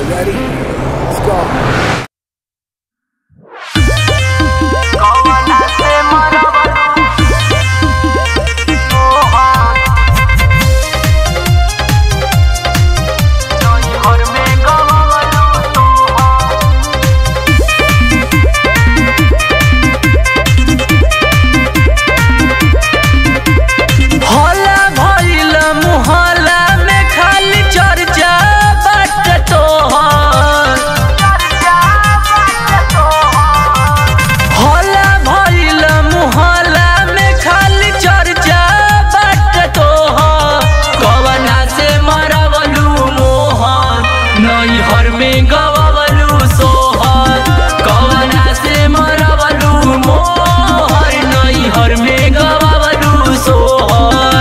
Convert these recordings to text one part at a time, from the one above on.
Ready? Let's go. हला भइल मुहल्ला में खाली चर्चा बाट तोहर हला भइल मुहल्ला में खाली चर्चा बाट तोहर कवना से मरवलू मोहन नैहर में गवलू सोहर कवना से मरवलू मोहर नैहर में गवलू सोहर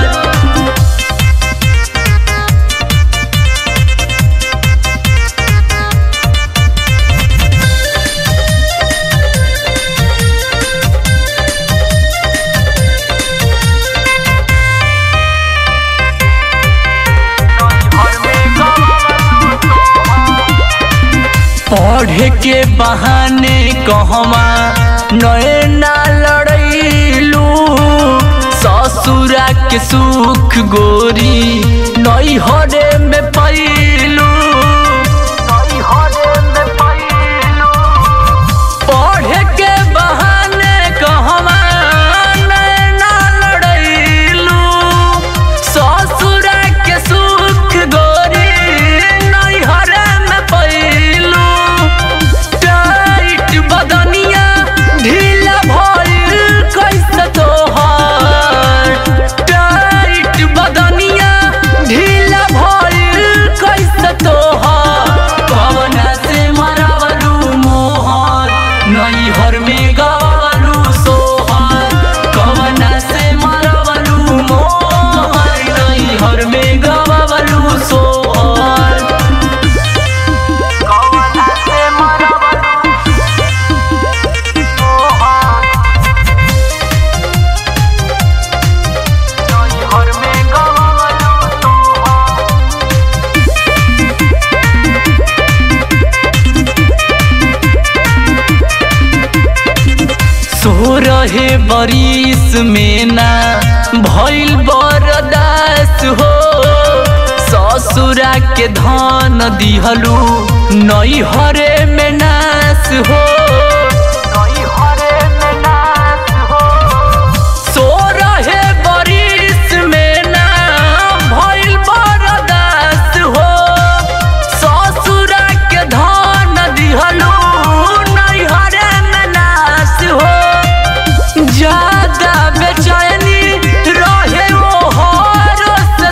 पढ़े के बहाने कहवा नए ना लड़ैलू ससुरा के सुख गोरी नैहरे में पैलू पढ़े के बहाने कहवा नए ना लड़ैलू ससुरा के सुख गोरी नैहरे में पैलू टाइट बदनिया ढीला भइल कैसे तोहर टाइट बदनिया ढीला भइल कैसे तोहर कवना से मरवलू मोहर नैहर में गवलू सोहर कवना से मरवलू मोहर नैहर में गवलू सोहर सो रहे बरिस में ना भइल बरदास हो ससुरा के धन दिहलू नैहरे में नास हो सो रहे बरिस में ना भइल बरदास हो ससुरा के धन दिहलू नैहरे में नास हो ज्यादा बेचैनी रहे वो हर से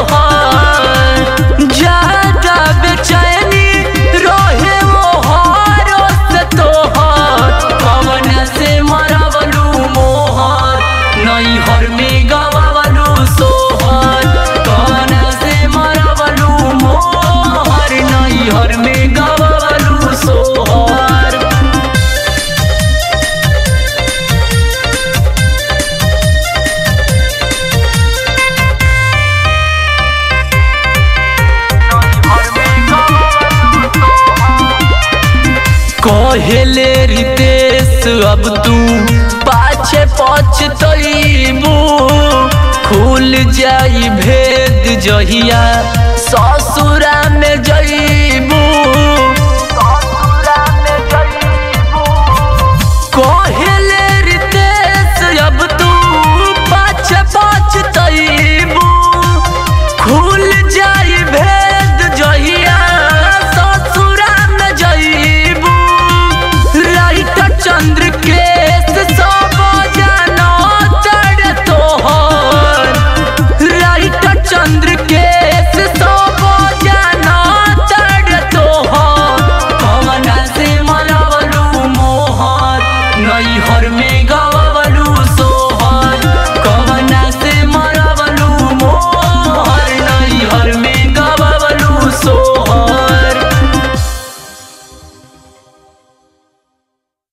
तोहर ज्यादा बेचैनी रहे वो हर से तोहर कवन से मरवलू मोहर नैहर में गवलू सोहर कवन से मरवलू मोहर नैहर में गवलू सोहर कहेले रितेश अब तू पाछे पछतैबू खुल जाई भेद जहिया ससुरा